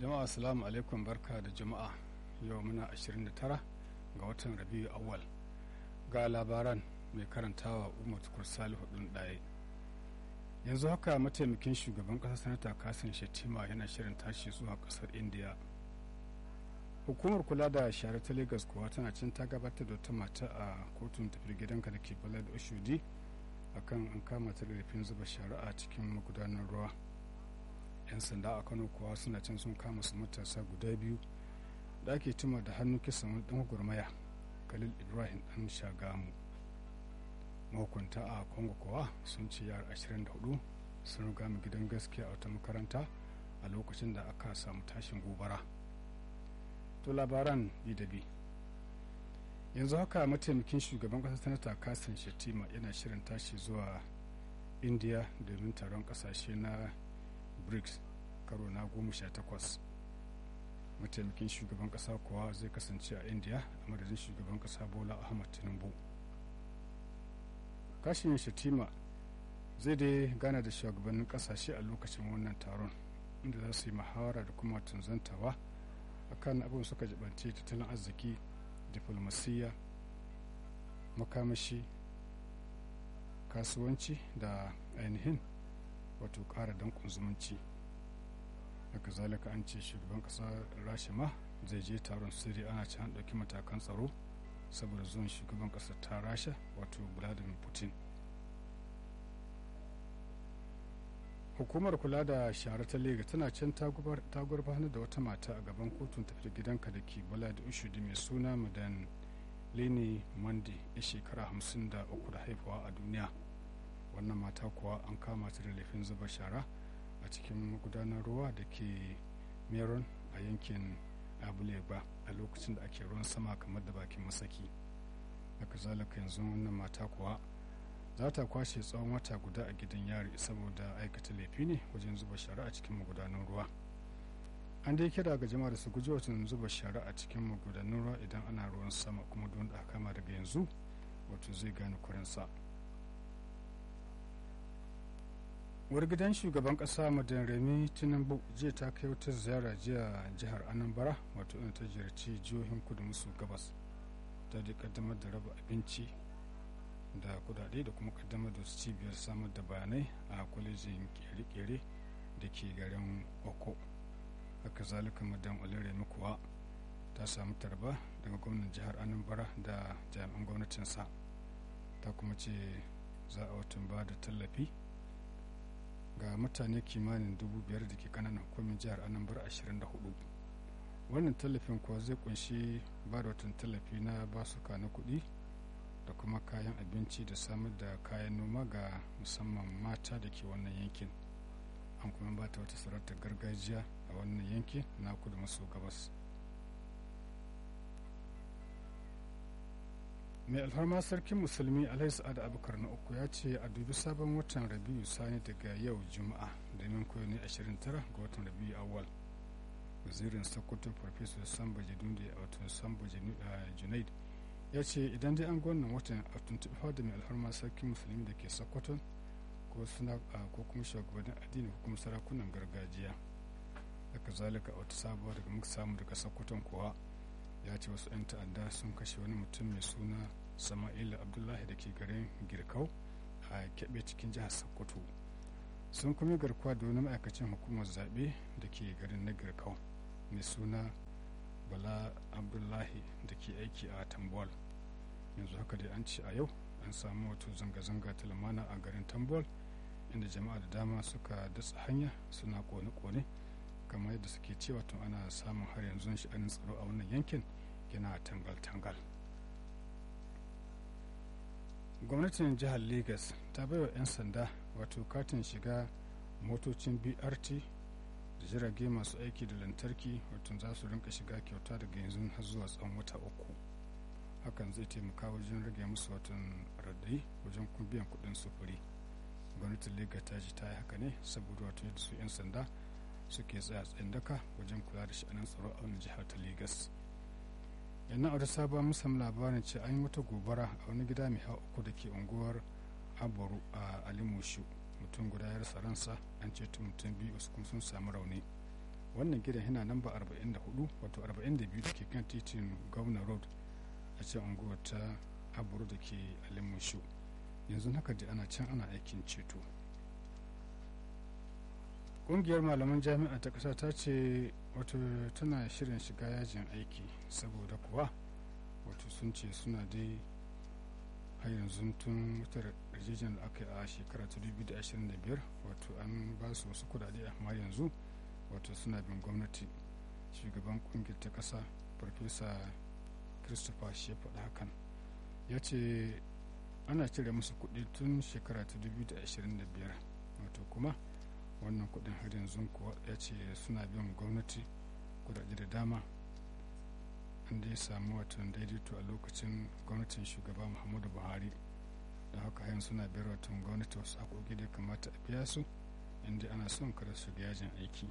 jama'a assalamu alaikum barka da jama'a yau muna 29 ga watan rabiu awal ga labaran mai karantawa umar tukur salihu ɗin ɗaya yanzu haka mataimakin shugaban ƙasar sanata kasim shettima yana shirin tashi zuwa ƙasar indiya hukumar kula da share ta lagos kuwa tana cin ta gabatar da wata mata a kotun tafi gidanka da ke balad oshodi akan an kama ta da laifin zuba shari'a cikin magudanar ruwa 'yan sanda a kano kuwa suna can sun kama su matasa guda biyu da ake tuma da hannu kisan wani dan gurmaya khalil ibrahim dan shagamu mahukunta a congo kuwa sun ce yara 24 sun riga mu gidan gaskiya a wata makaranta a lokacin da aka samu tashin gobara to labaran bi da bi yanzu haka mataimakin shugaban kasar sanata kasan shetima yana shirin tashi zuwa india domin taron kasashe na brics karo na goma sha takwas mataimakin shugaban kasa kuwa zai kasance a india a madadin shugaban kasa bola ahmad tinubu kashin shatima zai dai gana da shugabannin kasashe a lokacin wannan taron inda za su yi muhawara da kuma tunzantawa akan abin suka jibance tattalin arziki diflomasiyya makamashi kasuwanci da ainihin wato ƙara dankon zumunci haka zalika an ce shugaban ƙasa rasha ma zai je taron sirri ana can ɗauki matakan tsaro saboda zuwan shugaban ƙasar ta rasha wato vladimir putin hukumar kula da shara ta lega tana can ta gurfanar da wata mata a gaban kotun tafi gidanka da ke bala da ushudi mai suna madan leni mandi ya shekara hamsin da uku da haifawa a duniya wannan mata kuwa an kama ta da laifin zuba shara a cikin magudanar ruwa da ke meron a yankin abulegba a lokacin da ake ruwan sama kamar da bakin masaki haka zalika yanzu wannan mata kuwa za ta kwashe tsawon wata guda a gidan yari saboda aikata laifi ne wajen zuba shara a cikin magudanan ruwa an dai kira ga jama'a da su guji watan zuba shara a cikin magudanan ruwa idan ana ruwan sama kuma don da kama daga yanzu wato zai gane kurinsa uwar gidan shugaban kasa madan remi tinubu jiya ta kai wata ziyara jiya jihar anambra wato ina ta ziyarci jihohin kudu maso gabas ta da kaddamar da raba abinci da kudade da kuma kaddamar da su cibiyar samar da bayanai a kwalejin kere-kere da ke garin oko haka zalika madan olere kuwa ta samu tarba daga gwamnan jihar anambra da jami'an gwamnatinsa ta kuma ce za a watan ba da tallafi ga mutane kimanin dubu biyar da ke kananan hukumin jihar anambra 24 wannan tallafin kuwa zai kunshi ba da watan tallafi na basuka na kuɗi da kuma kayan abinci da samar da kayan noma ga musamman mata da ke wannan yankin an kuma ba ta wata sarautar gargajiya a wannan yankin na kudu maso gabas mai alfarma sarkin musulmi alhaji sa'ad abubakar na uku ya ce a dubi sabon watan rabiu sani daga yau juma'a domin koyo ne 29 ga watan rabiu awal wazirin sokoto farfesa samba jadundi a watan samba junaid ya ce idan dai an gwannan watan a tuntuɓi da mai alfarma sarkin musulmi da ke sokoto ko suna ko kuma shugabannin addini ko kuma sarakunan gargajiya haka zalika a wata sabuwa daga muka samu daga sokoton kuwa ya ce wasu 'yan ta'adda sun kashe wani mutum mai suna sama'ila abdullahi da ke garin girkau a keɓe cikin jihar sokoto sun kuma garkuwa da wani ma'aikacin hukumar zaɓe da ke garin na girkau mai suna bala abdullahi da ke aiki a tambol yanzu haka dai an ce a yau an samu wato zanga-zanga ta lumana a garin tambol inda jama'a da dama suka datsa hanya suna kone-kone kamar yadda suke cewa tun ana samun har yanzu sha'anin tsaro a wannan yankin yana tangal-tangal gwamnatin jihar lagos ta baiwa 'yan sanda wato katin shiga motocin brt da jirage masu aiki da lantarki wato za su rinka shiga kyauta daga yanzu har zuwa tsawon wata uku hakan zai taimaka wajen rage musu watan radai wajen kuma biyan kudin sufuri gwamnatin lagos ta ji ta yi haka ne saboda wato yadda su 'yan sanda suke tsaya tsayin daka wajen kula da sha'anin tsaro a wani jihar ta Legas. Yannan a wata sabon musamman labarin ce an yi wata gobara a wani gida mai hau uku da ke unguwar Aboru a Alimushu. Mutum guda ya rasa ransa an ceto mutum biyu wasu kuma sun samu rauni. wannan gidan yana namba 44 wato 42 da ke kan titin governor road a can unguwar ta aburu da ke alimushu yanzu haka da ana can ana aikin ceto ƙungiyar malaman jami'a ta ƙasa ta ce wato tana shirin shiga yajin aiki saboda kuwa wato sun ce suna dai har yanzu tun wutar rijiyar da aka yi a shekara ta 2025 wato an ba su wasu kudade amma yanzu wato suna bin gwamnati shugaban kungiyar ta kasa farfesa christopher shi ya faɗa hakan ya ce ana cire musu kuɗi tun shekara ta 2025 wato kuma wannan kuɗin har yanzu kuwa ya ce suna bin gwamnati kudade da dama da ya samu watan daidaito a lokacin gwamnatin shugaba muhammadu buhari da haka hayan suna biyar watan gwamnati wasu haƙoƙi da ya kamata a biya su inda ana son kada su ga yajin aiki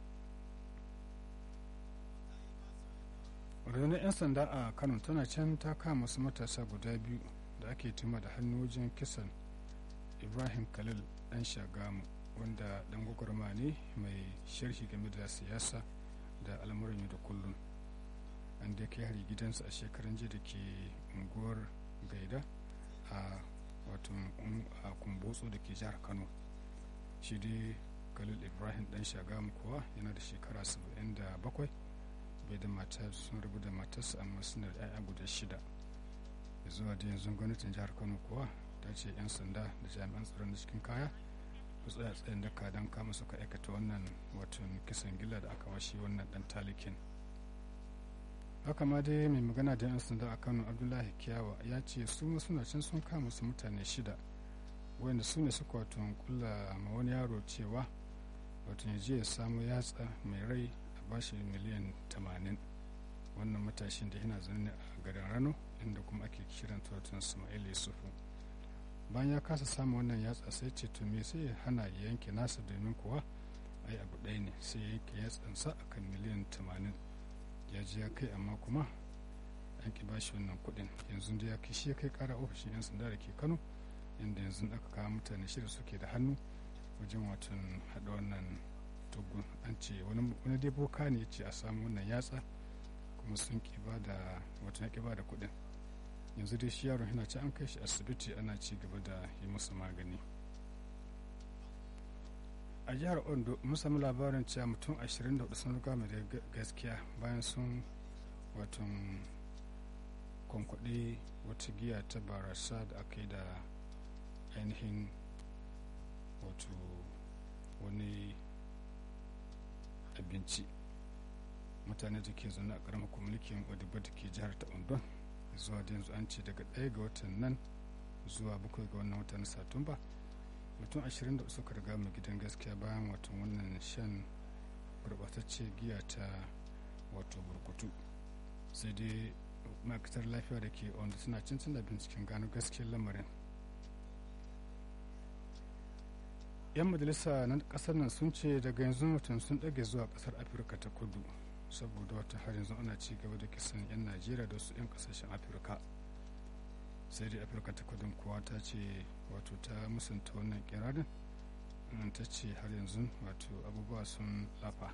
rundunar 'yan sanda a kano tana can ta kama wasu matasa guda biyu da ake tuma da hannu wajen kisan ibrahim khalil dan shagamu wanda dan gwagwarma ne mai sharhi game da siyasa da al'amuran yau da kullum an da kai hari gidansa a shekaran jiya da ke unguwar gaida a wato a kumbotso da ke jihar kano shi dai khalil ibrahim dan shagamu kuwa yana da shekara 77 bai da mata sun rabu da matarsa amma suna da 'ya'ya guda shida da zuwa da yanzu gwamnatin jihar kano kuwa ta ce 'yan sanda da jami'an tsaron da cikin kaya su tsaya tsayin daka don kama suka aikata wannan watan kisan gilla da aka washe wannan dan talikin haka ma dai mai magana da 'yan sanda a kano abdullahi kiyawa ya ce su suna can sun kama su mutane shida wanda su ne suka wato kula ma wani yaro cewa wato ya je ya samu yatsa mai rai a bashi miliyan 80 wannan matashin da yana zaune a garin rano inda kuma ake kiran wato ismail yusufu bayan ya kasa samun wannan yatsa sai ce to me sai ya hana ya yanke nasa domin kuwa ai abu ɗaya ne sai ya yanke yatsansa akan miliyan 80 ya ji ya kai amma kuma an ki bashi wannan kuɗin yanzu da ya kai shi ya kai ƙara ofishin 'yan sanda da ke kano inda yanzu aka kawo mutane shida suke da hannu wajen watan haɗa wannan tugun an ce wani dai boka ne ya ce a samu wannan yatsa kuma sun ki ba da watan ya ki ba da kuɗin yanzu dai shi yaron yana ci an kai shi asibiti ana ci gaba da yi masa magani a jihar ondo mun sami labarin cewa mutum 24 sun riga mai da gaskiya bayan sun watan kwankwaɗe wata giya ta barasa da aka yi da ainihin wato wani abinci mutane da ke zaune a ƙaramar mulkin odiba da ke jihar ta ondo zuwa da yanzu an ce daga ɗaya ga watan nan zuwa bakwai ga wannan watan satumba mutum ashirin da suka riga mu gidan gaskiya bayan watan wannan shan gurɓatacce giya ta wato burkutu sai dai ma'aikatar lafiya da ke wanda suna cin da binciken gano gaskiyar lamarin yan majalisa na kasar nan sun ce daga yanzu mutum sun ɗage zuwa ƙasar afirka ta kudu saboda wata har yanzu ana ci gaba da kisan 'yan najeriya da su 'yan kasashen afirka sai dai afirka ta kudin kuwa ta ce wato ta musanta wannan kirarin ta ce har yanzu wato abubuwa sun lafa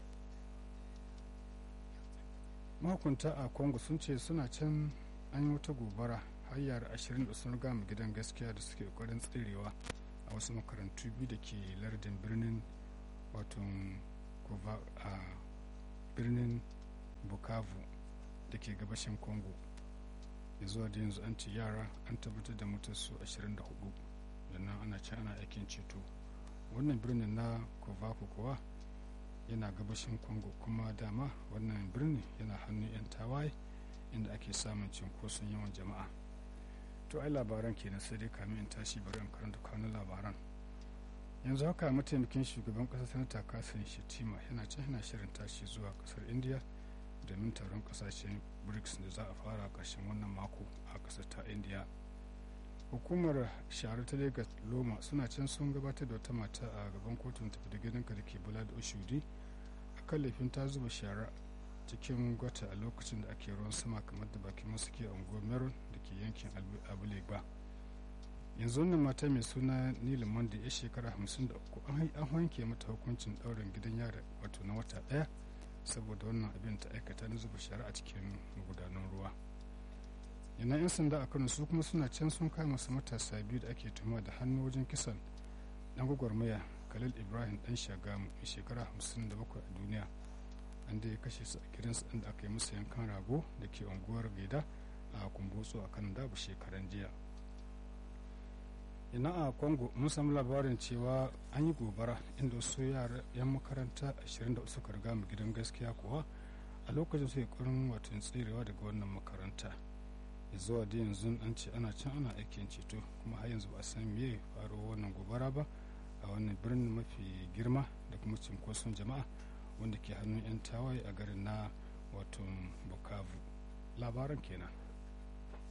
mahukunta a congo sun ce suna can an yi wata gobara har yara ashirin da sun gama gidan gaskiya da suke ƙoƙarin tsirewa a wasu makarantu biyu da ke lardin birnin wato a birnin bukavu da ke gabashin congo ya zuwa da yanzu an ce yara an tabbatar da mutarsu 24 sannan ana can ana aikin ceto wannan birnin na kovaku kuwa yana gabashin congo kuma dama wannan birnin yana hannun 'yan tawaye inda ake samun cinkoson yawan jama'a to ai labaran kenan sai dai kamin in tashi bari in karanta kanun labaran yanzu haka mataimakin shugaban kasar sanata kasan shetima yana can yana shirin tashi zuwa kasar india domin taron kasashen brics da za a fara ƙarshen wannan mako a ƙasar ta india hukumar shahara ta lagos loma suna can sun gabatar da wata mata a gaban kotun tafi da gidanka da ke bula da oshudi a kan laifin ta zuba shara cikin gwata a lokacin da ake ruwan sama kamar da bakin masu ke unguwar meron da ke yankin abulegba yanzu wannan mata mai suna nila monday ya shekara 53 an wanke mata hukuncin ɗaurin gidan yari wato na wata ɗaya saboda wannan abin ta aikata na zuba shari'a a cikin magudanan ruwa yana 'yan sanda a kano su kuma suna can sun kama su matasa biyu da ake tuma da hannu wajen kisan dan gwagwarmaya khalil ibrahim dan shagamu mai shekara 57 a duniya an da ya kashe su a gidansu inda aka yi musu yankan rago da ke unguwar gaida a kumbotso a kan dabu shekaran jiya ina a congo mun samu labarin cewa an yi gobara inda wasu yara 'yan makaranta 20 suka riga mu gidan gaskiya kuwa a lokacin su kurin watan tserewa daga wannan makaranta zuwa da yanzu an ce ana can ana aikin ceto kuma har yanzu ba a san me faro wannan gobara ba a wannan birnin mafi girma da kuma cinkoson jama'a wanda ke hannun 'yan tawaye a garin na wato bukavu labaran kenan